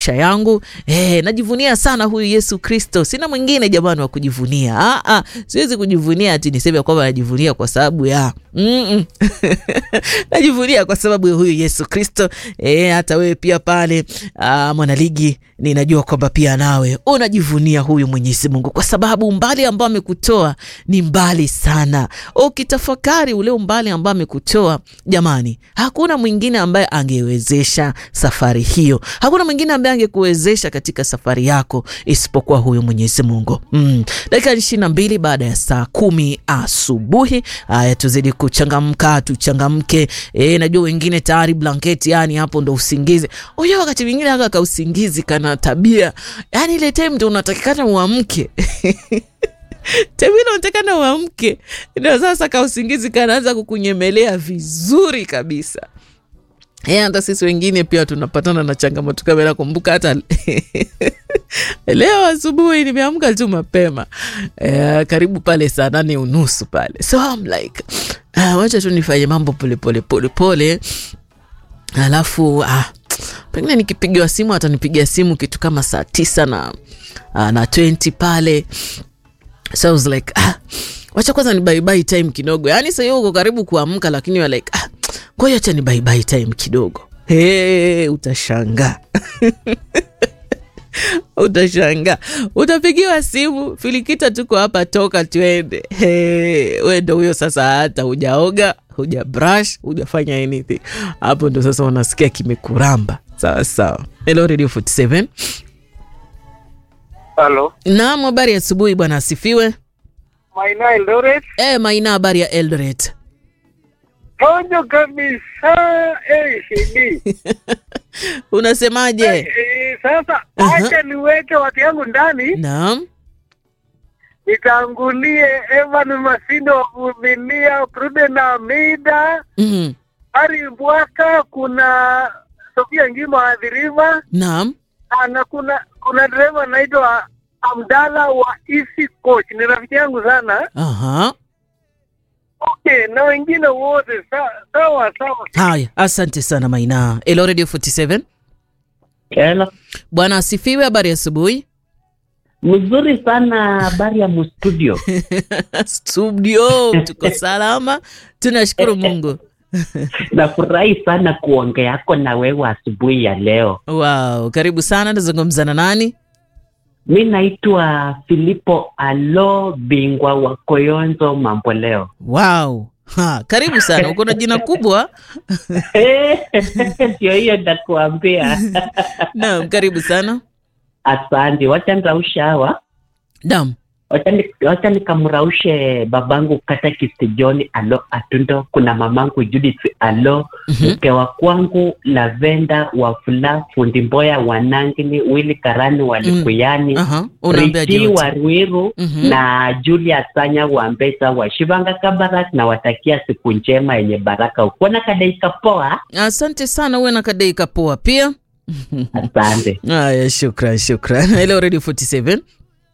maisha yangu eh, najivunia sana huyu Yesu Kristo. Sina mwingine jamani wa kujivunia. Ah, ah, siwezi kujivunia ati niseme kwamba najivunia kwa sababu ya mm -mm. najivunia kwa sababu ya huyu Yesu Kristo. Eh, hata wewe pia pale ah, mwanaligi, ninajua kwamba pia nawe unajivunia huyu Mwenyezi Mungu kwa sababu umbali ambao amekutoa ni mbali sana. Ukitafakari ule umbali ambao amekutoa, jamani, hakuna mwingine ambaye angewezesha safari hiyo. Hakuna mwingine ambaye angekuwezesha katika safari yako isipokuwa huyu Mwenyezi Mungu. Mm. Dakika ishirini na mbili baada ya saa kumi asubuhi. Haya, tuzidi kuchangamka, tuchangamke. E, najua wengine tayari blanketi, yani hapo ndo usingizi. Unajua wakati mwingine haka ka usingizi kana tabia, yani ile time ndo unatakikana uamke Tevile unatakana uamke, ndio sasa ka usingizi kanaanza kukunyemelea vizuri kabisa. Yeah, hata sisi wengine pia tunapatana na changamoto kama. Nakumbuka hata leo asubuhi nimeamka tu mapema eh, karibu pale saa nane unusu pale, so I'm like ah, wacha tu nifanye mambo polepole polepole, alafu ah, pengine nikipigiwa simu atanipigia simu kitu kama saa tisa na, ah, na 20 pale, so I was like ah, wacha kwanza ni bye bye time kidogo, yaani sasa uko karibu kuamka, lakini you're like ah, ngoja acha ni bye bye time kidogo. Hey, utashangaa utashangaa, utapigiwa simu, Filikita, tuko hapa, toka twende. Hey, we ndo huyo sasa, hata hujaoga huja brush hujafanya anything, hapo ndo sasa unasikia kimekuramba. Sawa sawa. Hello Radio 47. Halo. Naam, habari ya asubuhi bwana, asifiwe. Maina Eldoret. Eh, Maina, habari ya Eldoret? Tojo kabisa. Eh, shidi. Unasemaje? Eh, eh, sasa Aha. acha niweke watu yangu ndani Naam. nitangulie Evan Masindo wa Vumilia, Pruden Amida, Mhm. Ari Mbwaka, kuna Sofia Ngima Adhiriva Naam. na kuna kuna dereva anaitwa Amdala wa Easy Coach, ni rafiki yangu sana. Aha. Okay, na wengine wote sa- sawa sawa. Haya, asante sana Maina. Hello Radio 47. Hello. Bwana asifiwe, habari ya asubuhi. Mzuri sana habari ya mustudio. Studio, tuko salama, tunashukuru Mungu. Nafurahi sana kuongeako na wewe asubuhi ya leo. Wow, karibu sana. Nazungumza na nani? Mi naitwa Filipo Alo, bingwa wa Koyonzo mambo leo. Wow. Ha, karibu sana. Uko na jina kubwa. Ndio hiyo ndakuambia. Naam, karibu sana. Asante, wacha nrausha hawa, Naam. wacha ni- wacha nikamraushe babangu Katakist John Alo Atundo, kuna mamangu Judith Alo, Mhm. mke wa kwangu Lavenda Wafula, fundi Mboya Wanangini, Willy Karani Walikuyani, Aha, unaambia Richi jote. wa Ruiru Mhm. na Julia Sanya wa Mbesa wa Shivanga Kabarak, na watakia siku njema yenye baraka. Ukuona kadaika poa, Asante sana, uwe na kadei poa pia. asante. Haya, shukran, shukran. Hello Radio 47.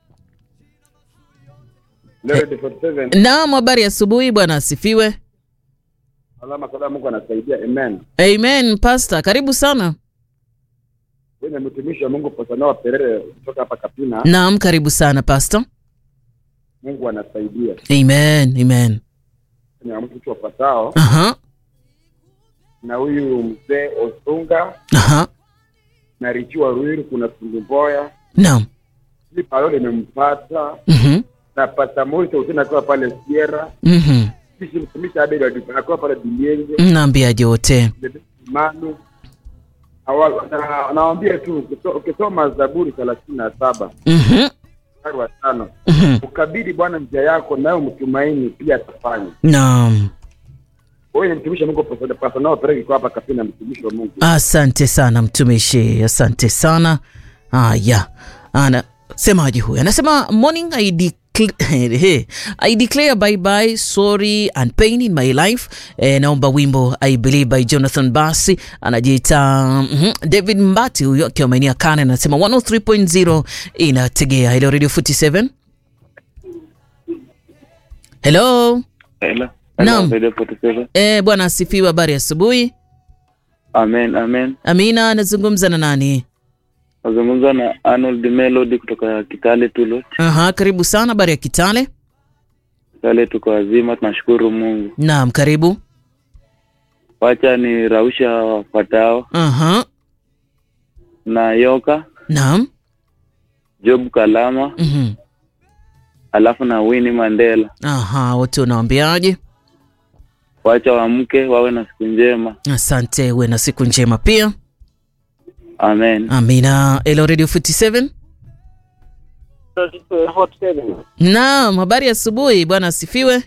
Leo 47. Naam, habari ya asubuhi bwana asifiwe. Alama salama Mungu anasaidia. Amen. Amen, pastor. Karibu sana. Wewe ni mtumishi wa Mungu Posanoa Perere kutoka hapa Kapina. Naam, karibu sana pastor. Mungu anasaidia. Amen, amen. Ni mtu wafatao Aha, na huyu mzee Osunga aha. na Richi wa Ruiru, kuna fundi Mboya. Naam. Hii palo limempata Mhm. na Pasta Moise Usina akiwa pale Sierra. Mhm. Sisi mtumishi Abel akiwa pale Bilienge. Naambia jote. Manu. Awa- na- Nawaambia tu ukiso- ukisoma Zaburi thelathini na saba Mhm. mstari wa tano Mhm. ukabidi Bwana njia yako nayo mtumaini pia atafanya. Naam. Wewe ni mtumishi wa Mungu Pastor- Pastor Noah Peregi kwa hapa Kapina, mtumishi wa Mungu. Asante sana mtumishi, asante sana. Haya, anasemaje huyu? Anasema morning I declare, I declare bye bye sorry and pain in my life. Eh, naomba wimbo I believe by Jonathan Basi, anajiita mhm, David Mbati huyo akiwa maeneo ya Kane, anasema 103.0 inategea. Hello Radio 47. Hello. Hello. Naam. Radio 47. Eh, bwana asifiwe, habari ya asubuhi. Amen, amen. Amina, anazungumza na nani? Nazungumza na Arnold Melody kutoka Kitale Tulot. Aha, karibu sana. Habari ya Kitale? Kitale tuko wazima, tunashukuru Mungu. Naam, karibu. Wacha ni rausha wafuatao Aha, na Yoka, naam. Job Kalama, Mhm. alafu na Winnie Mandela. Aha, wote unawaambiaje? Wacha wamke wawe na siku njema. Asante, uwe na siku njema pia. Amen. Amina. Hello Radio 47. Naam, habari ya asubuhi bwana asifiwe.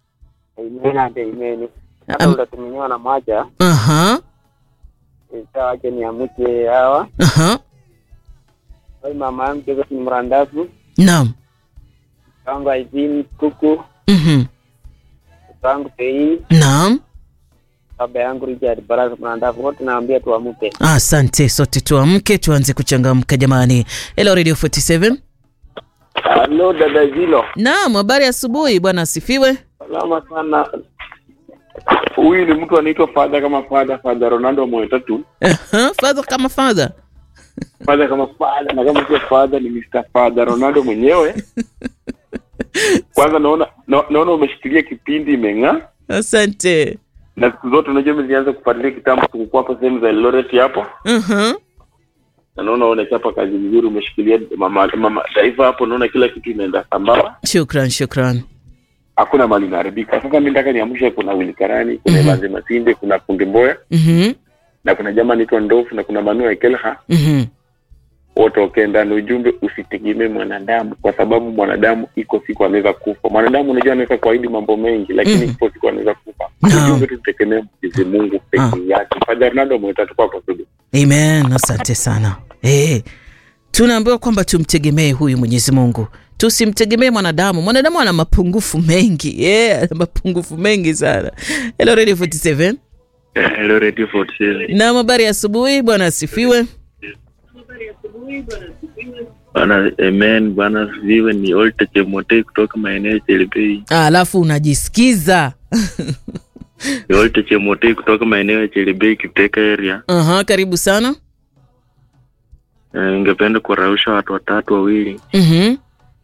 Am- utatuminiwa na moja Aha, itawache niamke hawa aha. oi mama yangu Joseph ni mrandafu Naam. wangu aizini kuku Mhm. wangu pei Naam. baba yangu Richard Baraka mrandafu wote naambia tuamke Asante, sote tuamke tuanze kuchangamka jamani. Hello Radio 47. halo dada Zilo Naam, habari ya asubuhi bwana asifiwe. salama sana huyu ni mtu anaitwa fadha kama fadha fadha ronaldo moyo tatu Aha, father kama father. fadha kama fadha na kama sio fadha ni mr fadha ronaldo mwenyewe kwanza naona na, naona umeshikilia kipindi imeng'aa Asante. na siku zote unajua mimi nilianza kufuatilia kitambo tulikuwa hapo sehemu za Eldoret hapo Aha. na naona unachapa kazi nzuri umeshikilia mama, mama taifa hapo naona kila kitu inaenda sambamba Shukran, shukran. hakuna mali inaharibika sasa mi nataka niamshe kuna wilikarani kuna Mhm. Evanzi masinde kuna kundi mboya Mhm. na kuna jamaa anaitwa ndofu na kuna manua ekelha Mhm. wote wakee ndani ujumbe usitegemee mwanadamu kwa sababu mwanadamu iko siku anaweza kufa mwanadamu unajua anaweza kuahidi mambo mengi lakini Mhm. iko siku anaweza kufa Naam. ujumbe tutegemee mwenyezi mungu peke yake fadha ronaldo mwetatu kwa kusudi Amen. Asante sana. Eh. Tunaambiwa kwamba tumtegemee huyu Mwenyezi Mungu. Tusimtegemee mwanadamu. Mwanadamu ana mapungufu mengi. Yeah, ana mapungufu mengi sana. Hello Radio 47. Hello Radio 47. Na habari ya asubuhi bwana asifiwe. Bwana amen, bwana viwe ni Olte Chemote kutoka maeneo ya Chelebei. Ah, Alafu unajisikiza. Ni Olte Chemote kutoka maeneo ya Chelebei Kiteka area. Aha, karibu sana. Eh, Ningependa kuwarausha watu watatu wawili. Mhm.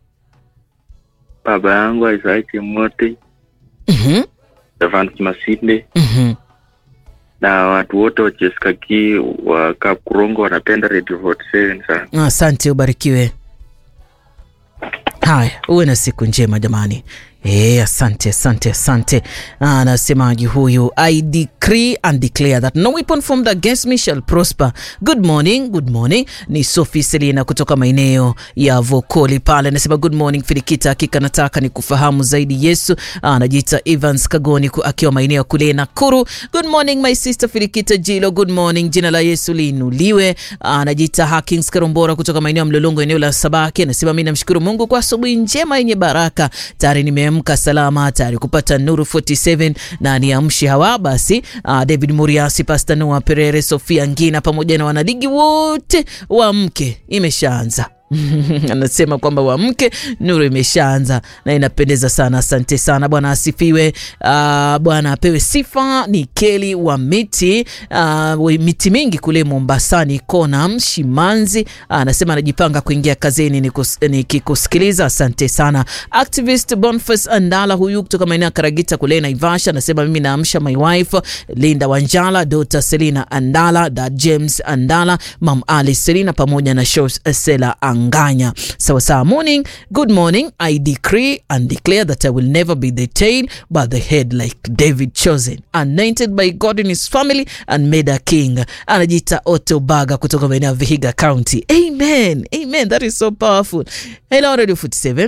Baba yangu Isaya Chemote, Mhm. Evans Masinde Mhm. na watu wote wa Cheskaki wa Kapkurongo wanapenda Radio 47 sana. Asante, ubarikiwe. Haya, uwe na siku njema jamani. E, asante asante asante. Anasemaji huyu, I decree and declare that no weapon formed against me shall prosper. Good morning, good morning. Ni Sophie Selina kutoka maeneo ya Vokoli pale, anasema good morning Filikita, hakika nataka ni kufahamu zaidi Yesu. Anajiita Evans Kagoni ku- akiwa maeneo ya kule Nakuru. Good morning my sister Filikita Jilo, good morning. Jina la Yesu liinuliwe. Anajiita Hakings Karombora kutoka maeneo ya Mlolongo, eneo la Sabaki, anasema mimi namshukuru Mungu kwa asubuhi njema yenye baraka. Tayari nimeamka salama, tayari kupata Nuru 47 na niamshi hawa basi. Uh, David Muriasi, Pastor Noah Perere, Sofia Ngina pamoja na wanaligi wote wa mke imeshaanza anasema kwamba wamke nuru imeshaanza na inapendeza sana asante sana bwana asifiwe uh, bwana apewe sifa ni keli wa miti uh, miti mingi kule mombasani kona shimanzi anasema anajipanga kuingia kazini nikus- nikikusikiliza asante sana activist Boniface andala huyu kutoka maeneo ya karagita kule naivasha anasema mimi naamsha my wife linda wanjala dota selina andala da james andala mam ali selina pamoja na Shos sela anganya sawasawa morning good morning i decree and declare that i will never be the tail but the head like david chosen anointed by god in his family and made a king anajiita otto baga kutoka maeneo ya vihiga county amen amen that is so powerful hello radio 47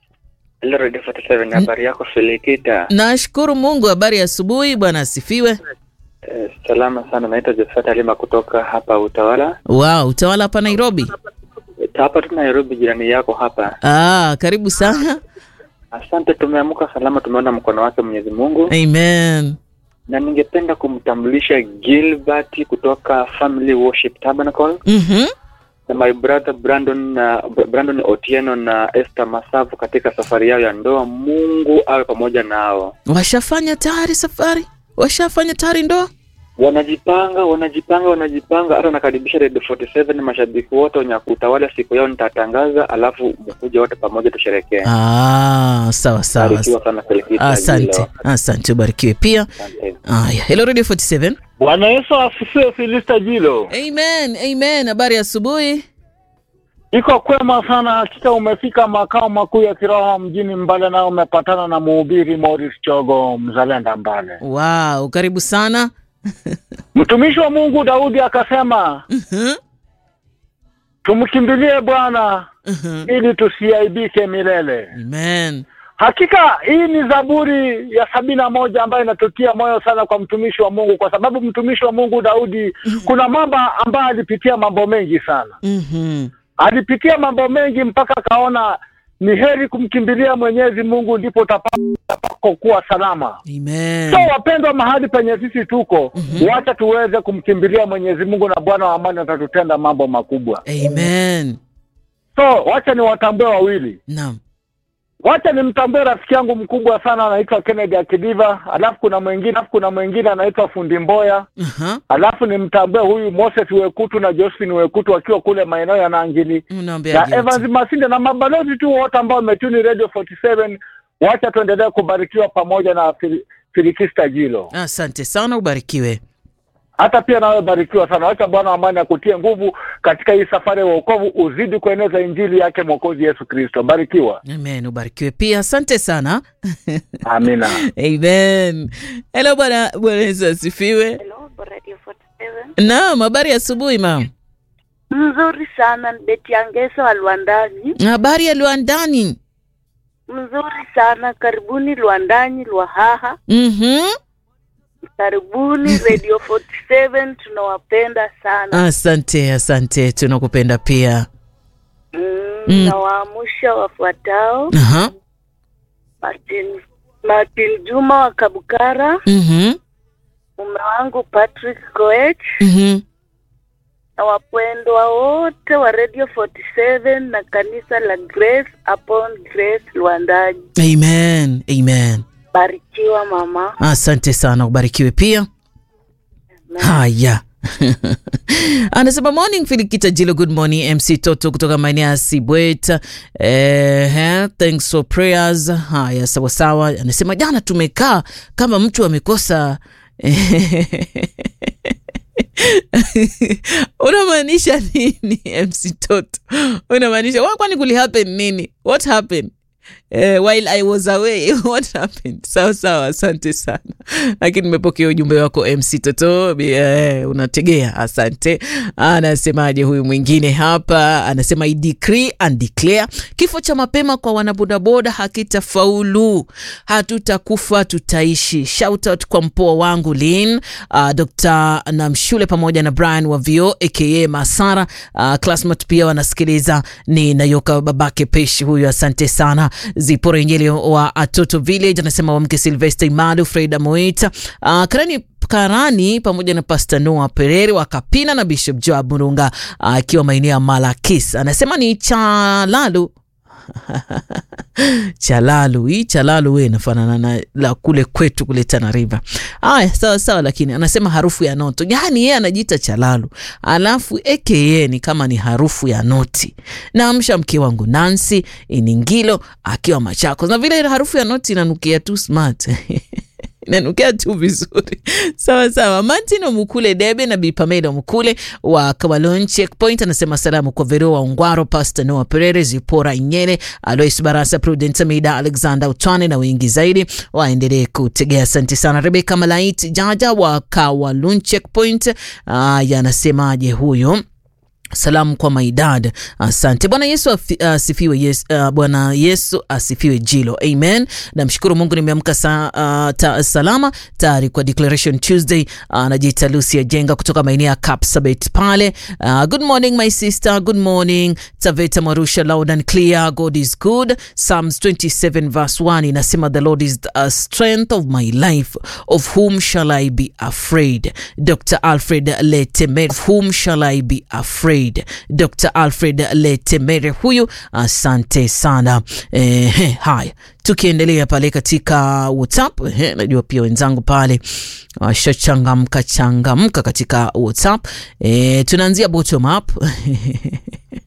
Hello Radio 47 habari yako Filikita? nashukuru mungu habari ya asubuhi bwana asifiwe Eh, salama sana naitwa Josephat Alima kutoka hapa Utawala. wow utawala hapa nairobi Eh, Hapa tu Nairobi jirani yako hapa. ah, karibu sana Asante tumeamka salama tumeona mkono wake Mwenyezi Mungu amen na ningependa kumtambulisha Gilbert kutoka Family Worship Tabernacle mm-hmm. na my brother Brandon na Brandon Otieno na Esther Masavu katika safari yao ya ndoa. Mungu awe pamoja nao. washafanya tayari safari washafanya tayari ndoa wanajipanga wanajipanga wanajipanga hata nakaribisha Radio 47 mashabiki wote wenye kutawala siku yao nitatangaza alafu mkuje wote pamoja tusherekee Ah, sawa sawa. barikiwa sana Felicita Asante, Jilo. asante, ubarikiwe pia. Asante. Aya, hello Radio 47. Bwana Yesu asifiwe. Filista Jilo, Amen, amen. Habari ya asubuhi. iko kwema sana hakika. Umefika makao makuu ya kiroho mjini Mbale, na umepatana na mhubiri Morris Chogo, mzalenda Mbale. Wow, karibu sana. Mtumishi wa Mungu Daudi akasema, Mhm, tumkimbilie Bwana mhm. ili tusiaibike milele. Amen. Hakika hii ni Zaburi ya sabini na moja ambayo inatutia moyo sana kwa mtumishi wa Mungu, kwa sababu mtumishi wa Mungu Daudi kuna mambo ambayo alipitia mambo mengi sana Mhm. alipitia mambo mengi mpaka akaona ni heri kumkimbilia Mwenyezi Mungu ndipo utapako kuwa salama. Amen. So wapendwa, mahali penye sisi tuko, Mhm. wacha tuweze kumkimbilia Mwenyezi Mungu na Bwana wa amani atatutenda mambo makubwa. Amen. So wacha niwatambue wawili, Naam. wacha nimtambue rafiki yangu mkubwa sana anaitwa Kennedy Akidiva, alafu kuna mwingine alafu kuna mwingine anaitwa Fundi Mboya, Aha. alafu nimtambue huyu Moses Wekutu na Josephine Wekutu wakiwa kule maeneo ya Nangili Unaambia na Evans Masinde na mabalozi tu wote ambao wametuni Radio 47 wacha tuendelee kubarikiwa pamoja na Fili- Filikista Jilo. Asante sana, ubarikiwe. Hata pia nawe barikiwa sana. Wacha Bwana wa amani akutie nguvu katika hii safari ya wokovu, uzidi kueneza injili yake Mwokozi Yesu Kristo. Barikiwa. Amen, ubarikiwe pia. Asante sana. Amina. Amen. Hello bwana, Bwana Yesu asifiwe. Hello, Radio 47. Naam, habari ya asubuhi mam. Mzuri sana Beti Angeso wa Luandani. Habari ya Luandani. Mzuri sana karibuni Luandani Lwahaha. Mhm. Karibuni Radio 47 tunawapenda sana. Asante, asante, tunakupenda pia. Mm, Mm. Nawaamusha wafuatao Aha. Martin, Martin Juma wa Kabukara, Mhm. mume wangu Patrick Koech Mhm. na wapendwa wote wa Radio 47 na kanisa la Grace Upon Grace Luandani. Amen. Amen. Barikiwa mama. Asante sana, ubarikiwe pia. Haya. Anasema morning Filikita Jilo, good morning MC Toto kutoka maeneo ya Sibwet. Eh, thanks for prayers. Haya, sawa sawa. Anasema jana tumekaa kama mtu amekosa unamaanisha nini MC Toto? Unamaanisha wa- kwani kuli happen nini? What happened? Eh, while I was away what happened? Sawa sawa, asante sana, lakini nimepokea ujumbe wako MC Toto. Eh, unategea, asante. Anasemaje huyu mwingine hapa? Anasema I decree and declare, kifo cha mapema kwa wanabodaboda hakitafaulu, hatutakufa tutaishi. Shout out kwa mpoa wangu Lin, uh, Dr. Namshule pamoja na Brian wa Vio aka Masara, uh, classmate pia wanasikiliza. Ni Nayoka babake Peshi huyu, asante sana. Zipora Injili wa Atoto Village anasema wamke Silvester Imadu, Freda Moita, uh, Karani Karani pamoja na Pastor Noah Perere wa Kapina na Bishop Joab Murunga akiwa maeneo ya Malakis. Anasema ni Chalalu Chalalu hii Chalalu we inafanana na la kule kwetu kule Tana River. Aya, sawa sawa, lakini anasema harufu ya noto, yaani yeye anajiita Chalalu alafu aka ni kama ni harufu ya noti. Naamsha mke wangu Nancy Iningilo akiwa Machakos, na vile harufu ya noti inanukia tu smart inanukia tu vizuri sawa sawa. Martin Omukule Debe na Bi Pamela Omukule wa Kabalon Checkpoint anasema salamu kwa Vero wa Ungwaro, Pastor Noah Perere, Zipora Inyele, Alois Barasa, Prudence Amida, Alexander Utwane na wengi zaidi waendelee kutegea. Asante sana. Rebeka Malait Jaja wa Kawalun Checkpoint aya, anasemaje huyo? Salamu kwa maidad, asante. Bwana Yesu afi- asifiwe. Yes, uh, Bwana Yesu asifiwe. Jilo, amen. Namshukuru Mungu nimeamka sa, uh, ta, salama tayari kwa Declaration Tuesday. Anajiita uh, Lucia Jenga kutoka maeneo ya Kapsabet pale. Uh, good morning my sister, good morning Taveta Marusha, loud and clear. God is good. Psalms 27 verse 1 inasema the Lord is the uh, strength of my life, of whom shall I be afraid? Dr. Alfred Leteme, of whom shall I be afraid? Alfred, Dr. Alfred Letemere huyu, asante sana. Eh, haya tukiendelea pale katika WhatsApp eh, najua pia wenzangu pale washachangamka changamka katika WhatsApp eh, tunaanzia bottom up